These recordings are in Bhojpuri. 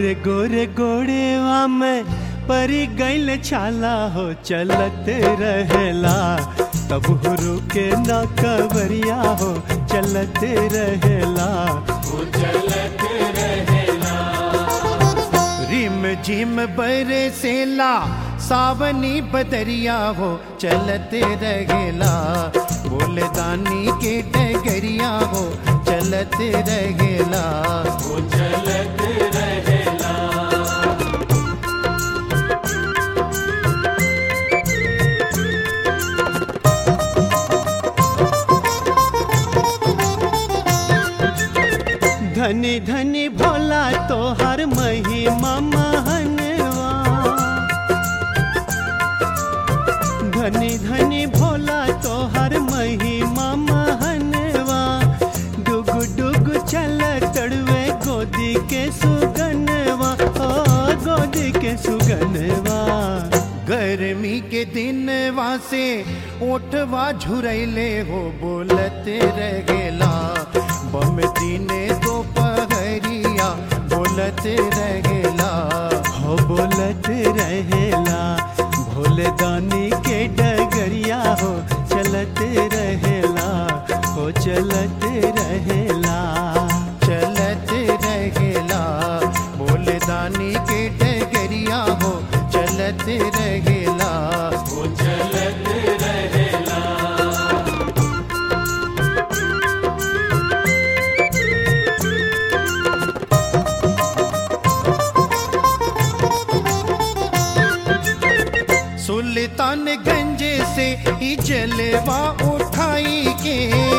गोरे गोरे गोड़ेवा में परी गैल छाला हो चलत रहेला तब हो रुके न कवरिया हो चलत रहेला रिम झिम बरसेला सावनी बदरिया हो चलते रहेला बोले दानी के डगरिया हो चलते रहेला धनी धनी भोला तो हर महिमा महनवा धनी धनी भोला तो हर महिमा महनवा डुग डुग चल तड़वे गोदी के सुगनवा ओ गोदी के सुगनवा गर्मी के दिन वासे ओठवा झुरैले हो बोलते रहेला बम दिने दोपहरिया बोलते रहेला हो बोलत रहेला भोले दानी के डगरिया हो चलत रहेला हो चलत रहेला चलते रहेला बोले दानी के डगरिया हो चलते रहेला सुल्तानगंज से ही जलवा उठाई के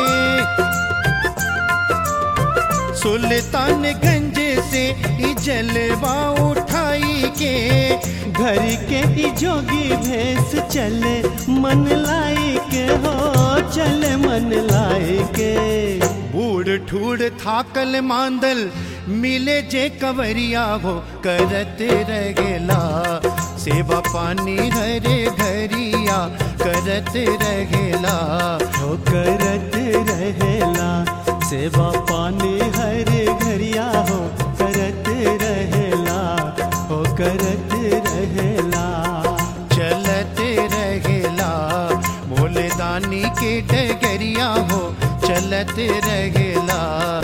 सुल्तानगंज से ही जलवा उठाई के घर के ई जोगी भेस चले मन लाई के हो चले मन लाई के बूढ़ ठूढ़ थाकल मांदल मिले जे कवरिया हो करते रहेला सेवा पानी हरे घरिया करते रहेला हो करत रहेला सेवा पानी हर घरिया हो करत रहेला हो करत रहेला चलते रहेला भोले दानी के डगरिया हो चलते रहेला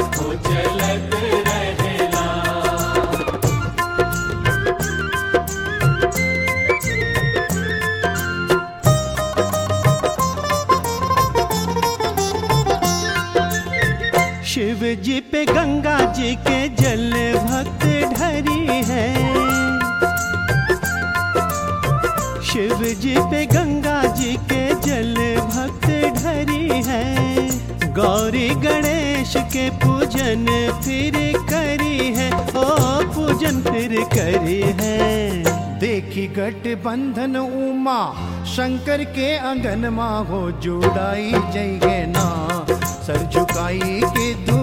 शिव जी पे गंगा जी के जल भक्त ढरी है शिव जी पे गंगा जी के जल भक्त ढरी है गौरी गणेश के पूजन फिर करी है ओ पूजन फिर करी है देखी गठ बंधन उमा शंकर के अंगन मा हो जुड़ाई जइगे ना सर झुकाई के दू